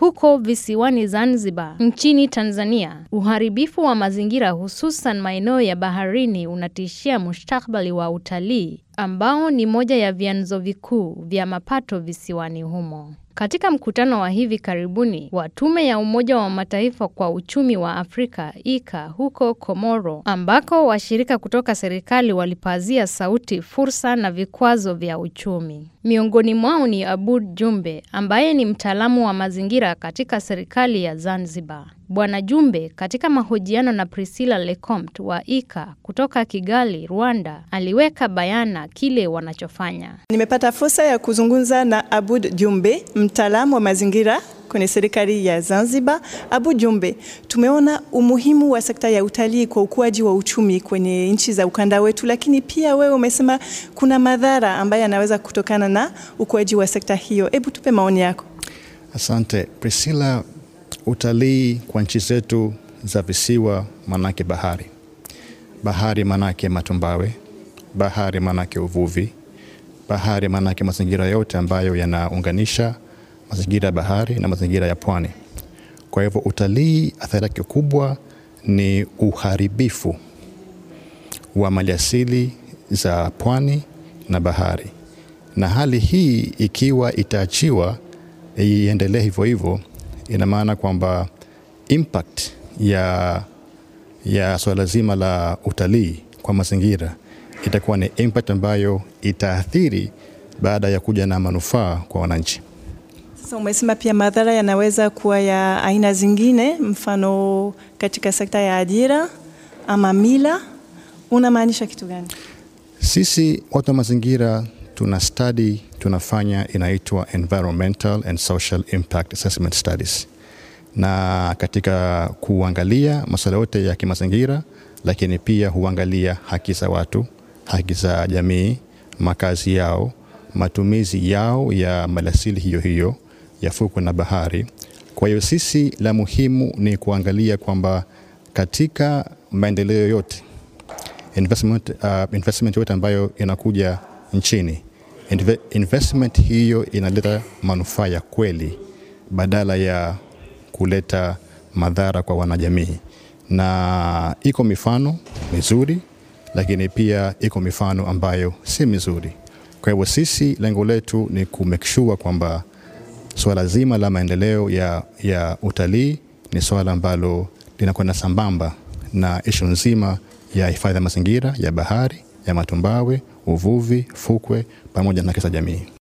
huko visiwani Zanzibar nchini Tanzania, uharibifu wa mazingira hususan maeneo ya baharini unatishia mustakabali wa utalii ambao ni moja ya vyanzo vikuu vya mapato visiwani humo. Katika mkutano wa hivi karibuni wa Tume ya Umoja wa Mataifa kwa Uchumi wa Afrika ICA huko Komoro, ambako washirika kutoka serikali walipazia sauti fursa na vikwazo vya uchumi. Miongoni mwao ni Abud Jumbe ambaye ni mtaalamu wa mazingira katika serikali ya Zanzibar. Bwana Jumbe katika mahojiano na Priscilla Lecomte wa ICA kutoka Kigali, Rwanda, aliweka bayana kile wanachofanya. Nimepata fursa ya kuzungumza na Abud Jumbe, mtaalamu wa mazingira kwenye serikali ya Zanzibar. Abu Jumbe, tumeona umuhimu wa sekta ya utalii kwa ukuaji wa uchumi kwenye nchi za ukanda wetu, lakini pia wewe umesema kuna madhara ambayo yanaweza kutokana na ukuaji wa sekta hiyo. Hebu tupe maoni yako. Asante Priscilla. Utalii kwa nchi zetu za visiwa manake bahari, bahari manake matumbawe, bahari manake uvuvi, bahari manake mazingira yote ambayo yanaunganisha mazingira ya bahari na mazingira ya pwani. Kwa hivyo utalii, athari yake kubwa ni uharibifu wa maliasili za pwani na bahari, na hali hii ikiwa itaachiwa iendelee hivyo hivyo, ina maana kwamba impact ya, ya swala zima la utalii kwa mazingira itakuwa ni impact ambayo itaathiri baada ya kuja na manufaa kwa wananchi. Sasa umesema pia madhara yanaweza kuwa ya aina zingine, mfano katika sekta ya ajira ama mila. Unamaanisha kitu gani? Sisi watu wa mazingira tuna study tunafanya inaitwa environmental and social impact assessment studies, na katika kuangalia masuala yote ya kimazingira, lakini pia huangalia haki za watu, haki za jamii, makazi yao, matumizi yao ya maliasili hiyo hiyo ya fukwe na bahari. Kwa hiyo sisi la muhimu ni kuangalia kwamba katika maendeleo yote investment, uh, investment yote ambayo inakuja nchini Inve, investment hiyo inaleta manufaa ya kweli badala ya kuleta madhara kwa wanajamii, na iko mifano mizuri, lakini pia iko mifano ambayo si mizuri. Kwa hivyo sisi lengo letu ni ku make sure kwamba swala zima la maendeleo ya, ya utalii ni swala ambalo linakwenda sambamba na ishu nzima ya hifadhi ya mazingira ya bahari ya matumbawe, uvuvi, fukwe pamoja na haki za jamii.